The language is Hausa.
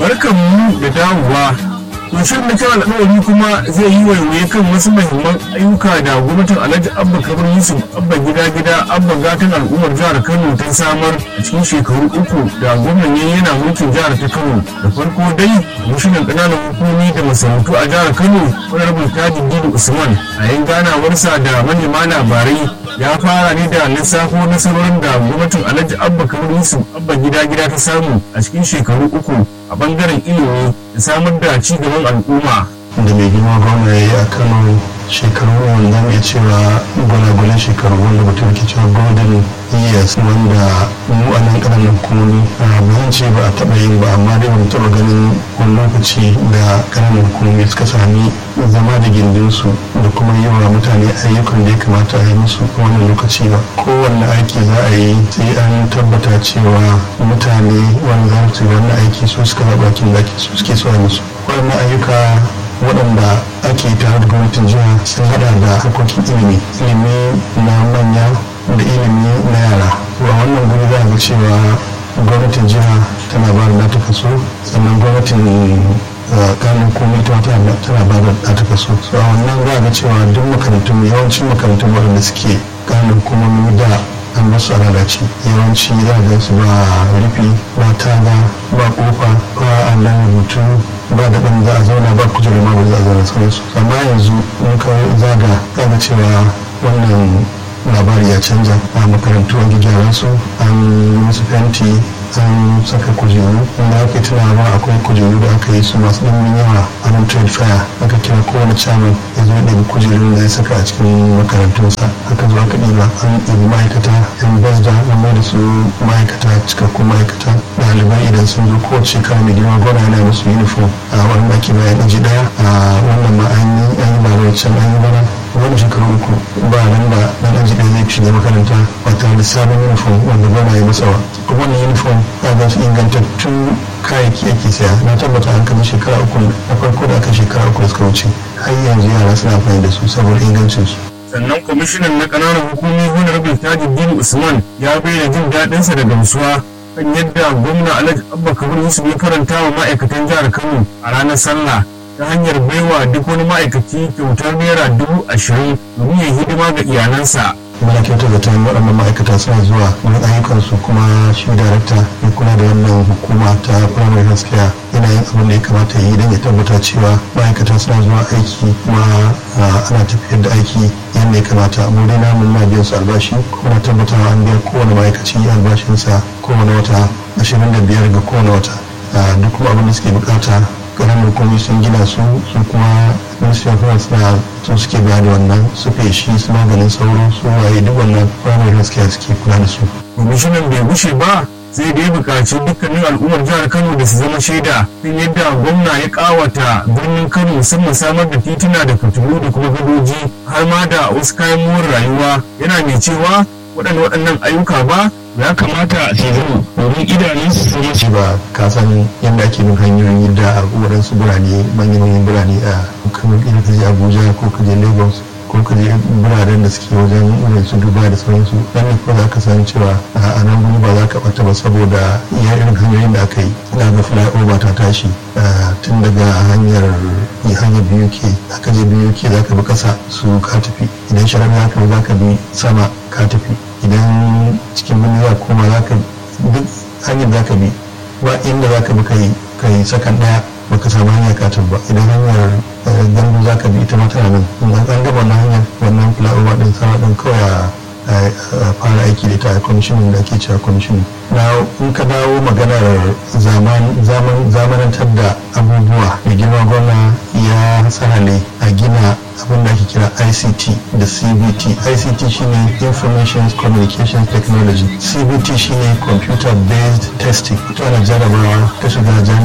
barkanmu da dawowa to shirin na kira alƙawari kuma zai yi waiwaye kan wasu mahimman ayyuka da gwamnatin alhaji abba kabir yusuf abba gida gida abba gatan al'ummar jihar kano ta samar a cikin shekaru uku da gwamnan yayi yana mulkin jihar ta kano da farko dai kwamishinan ƙananan hukumomi da masarautu a jihar kano honorable tajin dini usman a yin ganawarsa da manema labarai ya fara ne da lissafo nasarorin da gwamnatin alhaji abba kabir yusuf abba gida gida ta samu a cikin shekaru uku a bangaren ilimi da samar da ci gaban al'umma da mai girma gwamna ya yi a kano shekaru wanda mai cewa gwalagwalan shekaru wanda mutum ke cewa golden years wanda mu a nan ƙananan hukumomi ba zan ce ba a taɓa yin ba amma dai ban taɓa ganin wani lokaci da ƙananan hukumomi suka sami zama da gindinsu da kuma yi wa mutane ayyukan da ya kamata a yi musu wannan lokaci ba kowanne aiki za a yi sai an tabbata cewa mutane wanda za su yi wannan aiki su suka zaɓa aikin da suke so a musu waɗannan ayyuka waɗanda ake tare da gwamnatin jiha sun hada da harkokin ilimi ilimi na manya da ilimi na yara a wannan guri za a ga cewa gwamnatin jiha tana ba da nata kaso sannan gwamnatin kanin komai ta tana ba da nata kaso so a wannan za a ga cewa duk makarantun yawancin makarantun waɗanda suke kanin komai da an masu a lalace yawanci za a su ba rufi ba taga ba kofa ba allon rubutu ba da ɗan za a zauna ba kujeru ma ba za a zauna sauransu amma yanzu in ka zaga za ga cewa wannan labari ya canza a makarantu an gyara su an musu fenti an saka kujeru wanda aka yi tunawa akwai kujeru da aka yi su masu ɗimbin yawa a nan trade fair aka kira kowane chairman ya zo ɗabi kujerun da ya saka a cikin makarantunsa aka zo aka ɗiba an ɗibi ma'aikata yan basda an mai da su ma'aikata cikakkun ma'aikata ɗalibai idan sun zo kowace shekara mai girma gwada yana musu uniform a wanda ake bayan aji ɗaya a wannan ma an yi an yi ba da can an yi bana wani shekaru uku ba nan da ɗan aji ɗaya zai shiga makaranta ba tare da sabon uniform wanda gwada ya masa ba wannan uniform ga su ingantattun kayayyaki ake saya na tabbata an kama shekara uku na farko da aka shekara uku da suka wuce har yanzu yara suna amfani da su saboda ingancin su sannan kwamishinan na ƙananan hukumomi honorable tajuddin usman ya bayyana jin daɗinsa da gamsuwa kan yadda gwamna alhaji abba kabir yusuf ya karanta wa ma'aikatan jihar kano a ranar sallah ta hanyar baiwa duk wani ma'aikaci kyautar naira dubu ashirin domin ya hidima ga iyalansa muna kyautar da tayin waɗannan ma'aikata suna zuwa wurin ayyukansu kuma shi darakta ya kula da wannan hukuma ta primary health care yana yin abin da ya kamata yi don ya tabbata cewa ma'aikata suna zuwa aiki kuma ana tafiyar da aiki yadda ya kamata mu dai namun na biyan su albashi kuma tabbatawa an biya kowane ma'aikaci albashinsa kowane wata ashirin da biyar ga kowane wata duk kuma abin da suke bukata ƙananan hukumomi sun gina su su kuma ministry of health na su suke biya da wannan su feshi su maganin sauro su waye duk wannan primary health care suke kula da su. kwamishinan bai gushe ba sai da ya buƙaci dukkanin al'ummar jihar kano da su zama shaida kan yadda gwamna ya ƙawata birnin kano musamman samar da tituna da fitilu da kuma gadoji har ma da wasu kayan more rayuwa yana mai cewa waɗanda waɗannan ayyuka ba ya kamata su zama domin idanun su zama ci ba ka san yadda ake bin hanyoyin yadda a waɗansu birane manyan birane a kamar irin ka je abuja ko ka je lagos ko ka je biranen da suke wajen irin su dubai da sauransu dan ne ko za ka san cewa a nan gudu ba za ka ɓata ba saboda iya irin hanyoyin da aka yi na ga flyover ta tashi tun daga hanyar hanyar biyu ke aka je biyu ke za ka bi ƙasa su ka tafi idan sharaɗa za ka za ka bi sama ka tafi idan cikin birni za koma za ka duk hanyar za ka bi ba inda za ka bi kai sakan ɗaya baka samu hanyar katin ba idan hanyar gandu za ka bi ita ma tana nan an gaba wannan hanyar wannan flyover din sama din kawai a fara aiki da ita a kwamishin da ake cewa kwamishin na in ka dawo maganar zamanantar da abubuwa da girma gwamna ya ne a gina abin da ake kira ict da cbt ict shine information communication technology cbt shine computer based testing ita ana jarabawa ta shiga